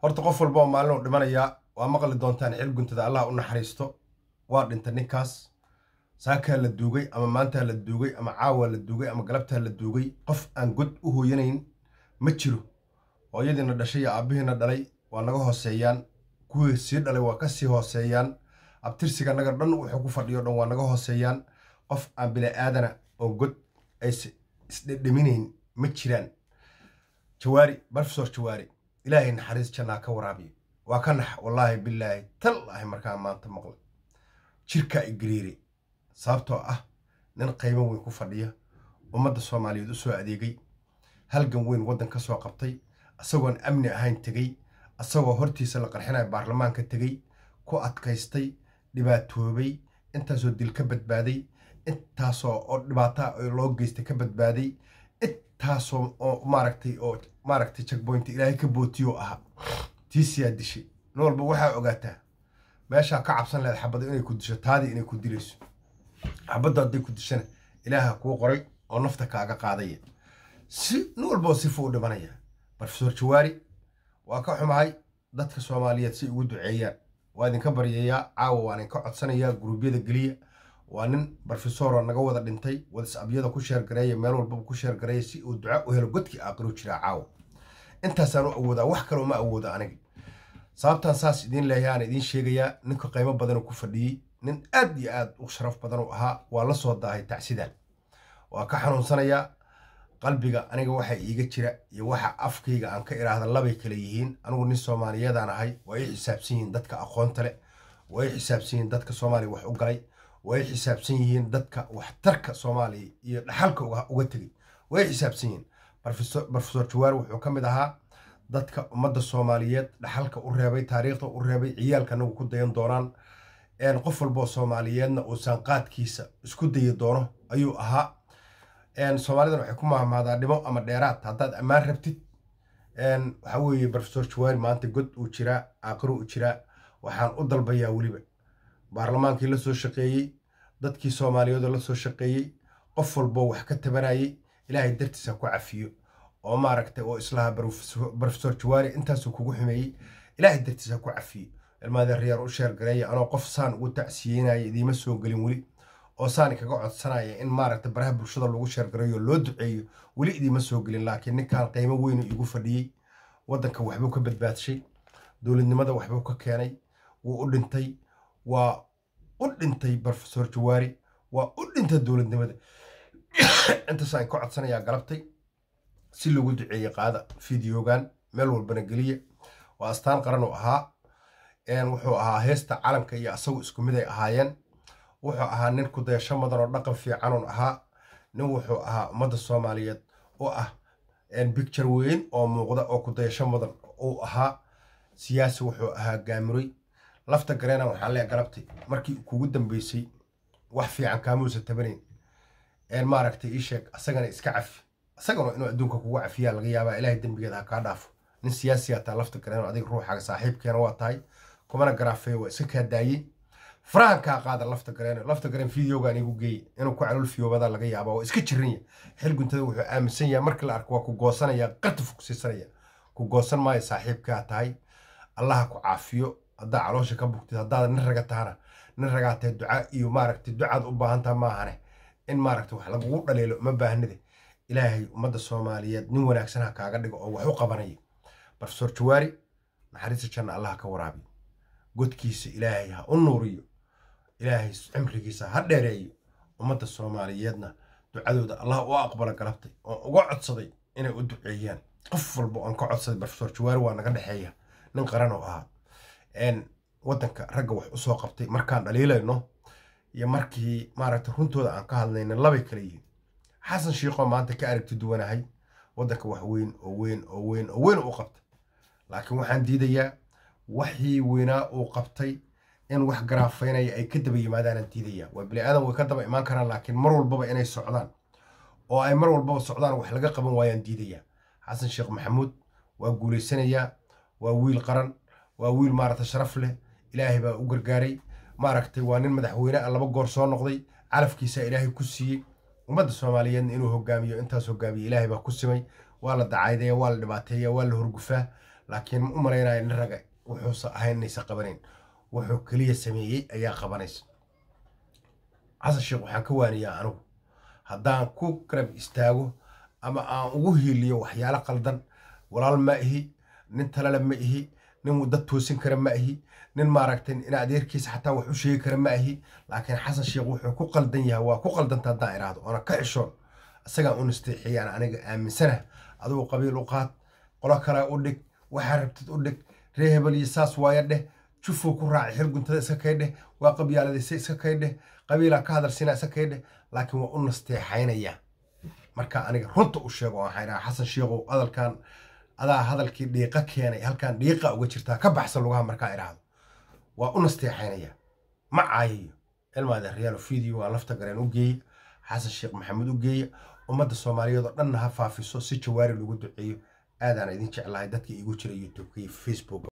horta qof walba oo maalin uu dhimanayaa waa maqli doontaan xil guntada allah u naxariisto waa dhintay ninkaas saakaa la duugay ama maantaa la duugay ama caawaa la duugay ama galabtaa la duugay qof aan god u hooyanayn ma jiro hooyadiina dhashay iyo aabbihiina dhalay waa naga hooseeyaan kuwii sii dhalay waa ka sii hooseeyaan abtirsiga naga dhan wuxuu ku fadhiyo dhan waa naga hooseeyaan qof aan bila'aadana oo god aysa isdhedheminayn ma jiraan jawaari barfesor jawaari ilaahay naxariis jannaa ka waraabiyo waa ka nax wallaahi bilaahi tallaahi markaa maanta maqlay jirkaa i gariiray sababtoo ah nin qiimo weyn ku fadhiya ummadda soomaaliyeed u soo adeegay halgan weyn waddan ka soo qabtay isagoon amni ahayn tegey isagoo hortiisa la qarxinaya baarlamaanka tegey ku adkaystay dhibaatoobay intaasoo dil ka badbaaday intaasoo oo dhibaataa loo geystay ka badbaaday intaasoo oo maaragtay oo maaragtay checkpoint ilaahay ka bootiyoo ahaa tiisiyaa dishay nin walba waxaa ogaataa meeshaa ka cabsan lehed xabada inay ku disho taadii inay ku dilayso xabadda hadday ku dishana ilaaha kuu qoray oo nafta kaaga qaadaya si nin walboo sifu u dhimanaya barofesor jawaari waa ka xumahay dadka soomaaliyeed si ugu duceeyaan waa idinka baryayaa caawa waan idinka codsanayaa guruubyada geliya waa nin barofesoroo naga wada dhintay wadasabyada ku sheergareeya meel walbaba ku sheergareeya si uu duca u helo godkii aaqiru jiraa caawa intaasaan u awoodaa wax kaloo ma awoodo aniga sababtaan saas idiin leeyahay aan idiin sheegayaa ninka qiimo badanuu ku fadhiyey nin aad iyo aad u sharaf badan u ahaa waa la soo daahay tacsidaan waa ka xanuunsanayaa qalbiga aniga waxa iiga jira iyo waxa afkayga aan ka idhaahda labay kale yihiin anigu nin soomaaliyeedaan ahay waa i xisaabsan yihiin dadka aqoonta leh waa i xisaabsan yihiin dadka soomaaliya wax u galay waa i xisaabsan yihiin dadka waxtarka soomaaliya iyo dhaxalka uga tegay waa i xisaabsan yihiin barofesor jawaar wuxuu ka mid ahaa dadka ummadda soomaaliyeed dhaxalka u reebay taariikhda u reebay ciyaalka anagu ku dayan doonaan qof walboo soomaaliyeedna uu saanqaadkiisa isku dayi doono ayuu ahaa soomaalidan waxay ku mahmaadaa dhimo ama dheeraad haddaad ammaan rabtid waxaa weeye barofesor jawaari maanta god uu jiraa aaqiru u jiraa waxaan u dalbayaa weliba baarlamaankii la soo shaqeeyey dadkii soomaaliyeedoo la soo shaqeeyey qof walboo wax ka tabanayay ilaahay dartiisa ku cafiyo oo maaragtay oo islaha barofesor jawaari intaasuu kugu xumeeyey ilaahay dartiisa ku cafiyo ilmaadee reer u sheergareeya anoo qof saan ugu tacsiyeynaya idiima soo gelin weli oo saani kaga codsanaya in maaragta baraha bulshada lagu sheergareeyo loo duceeyo weli idiima soo gelin laakiin ninkan qiimo weynu igu fadhiyey waddanka waxbuu ka badbaadshay dowladnimada waxbuu ka keenay wuu u dhintay waa u dhintay barofesor jawaari waa u dhintay dowladnimada intaasaan ka codsanayaa galabtay si loogu duceeye qaada fideogan meel walbana geliya waa astaan qaran u ahaa wuxuu ahaa heesta calanka iyo asagu isku mid ay ahaayeen wuxuu ahaa nin ku dayasho mudan oo dhaqan fiicanun ahaa nin wuxuu ahaa ummadda soomaaliyeed oo ah bicture weyn oo muuqda oo ku dayasho mudan uu ahaa siyaasi wuxuu ahaa gaamuray lafta gareena waxaa lee galabtay markii kugu dambeysay wax fiican kaamuusa tabanayn maaragtay ii sheeg asagana iska cafi isagana inuu adduunka kugu cafiyaa laga yaabaa ilaahay dembigeeda ha kaa dhaafo nin siyaasiyaa taa lafta gareeno adiga ruuxaaga saaxiibkeena waa tahay kumana garaafeeyo waa iska kaa daayey farahan kaa qaada lafta gareeno lafta gareen fideogaan igu geeye inuu ku calol fiyoobada laga yaaba waa iska jiranya xil guntada wuxuu aaminsan yahay markii la arko waa ku goosanaya qartuf ku siisanaya ku goosan maayo saaxiibkaa tahay allaha ku caafiyo haddaa caloosha ka bugtid haddaad nin raga tahana nin ragaa tahay duca iyo maaragtay ducaad u baahantaha maahane in maaragtay wax lagugu dhaliilo ma baahnide ilaahay ummadda soomaaliyeed nin wanaagsan ha kaaga dhigo oo wax u qabanaya barofesor jawaari naxariista janna allaha ka waraabiyo godkiisa ilaahay ha u nuuriyo ilaahay cimrigiisa ha dheereeyo ummadda soomaaliyeedna ducadooda allah u aqbala galabtay oon uga codsaday inay u duceeyaan qof walba oon ka codsaday barofesor jawaari waa naga dhexeeya nin qaran oo ahaa waddanka ragga wax usoo qabtay markaan dhaliilayno iyo markii maaragtay runtooda aan ka hadlayna labay kala yihiin xasan shiiqoo maanta ka aragti duwanahay waddanka wax weyn oo weyn oo weyn oo weyn u qabtay laakiin waxaan diidayaa waxii weynaa uu qabtay in wax garaafaynaya ay ka daba yimaadaanaan diidayaa waa bini aadan way ka daba imaan karaan laakiin mar walbaba inay socdaan oo ay mar walbaba socdaan wax laga qaban waayaan diidayaa xasan sheekh maxamuud waa guulaysanayaa waa wiil qaran waa wiil maaragtay sharaf leh ilaahay baa u gargaaray maaragtay waa nin madaxweyne ah laba goor soo noqday calafkiisaa ilaahay ku siiyey ummadda soomaaliyeedna inuu hogaamiyo intaas hogaamiye ilaahay baa ku simay waa la dacaydaya waa la dhibaateeya waa la horgufaa laakiin ma u malaynayo nin raga wuxuusa ahayn inaysa qabanayn wuxuu keliya sameeyey ayaa qabanaysa xasan sheekh waxaan ka waaniyaa anigu haddaan ku garab istaago ama aan ugu hiiliyo waxyaalo qaldan walaal ma ihi nin talale ma ihi nin dad toosin kara ma ihi nin maaragtay in adeerkiisa xataa wax u sheegi kara ma ihi laakiin xasan sheekh wuxuu ku qaldan yahay waa ku qaldanta haddaan iraahdo oona ka xishoon isagaan u nasteexiyaan aniga aaminsana adigu qabiil u qaad qolo kale u dhig waxaa rabtid u dhig ree hebel iyo saas waaya dheh jufuu ku raacay xir guntada iska kay dheh waa qabyaaladaysa iska kay dheh qabiilaa ka hadalsina iska kay dheh laakiin waa u nasteexaynaya marka aniga runta u sheego waxaan idhaha xasan sheekhow hadalkan adaa hadalkii dhiiqa keenay halkan dhiiqa uga jirtaa ka baxsan lugaha markaa idhaahdo waa u nasteexaynaya ma caayayo ilmaada reyaalo video waa lafta gareen u geeya xasan sheekh maxamed u geeya ummadda soomaaliyeed oo dhanna ha faafiso si jawaari lagu duceeyo aadaan idin jeclahay dadka iigu jira youtubeka iyo facebook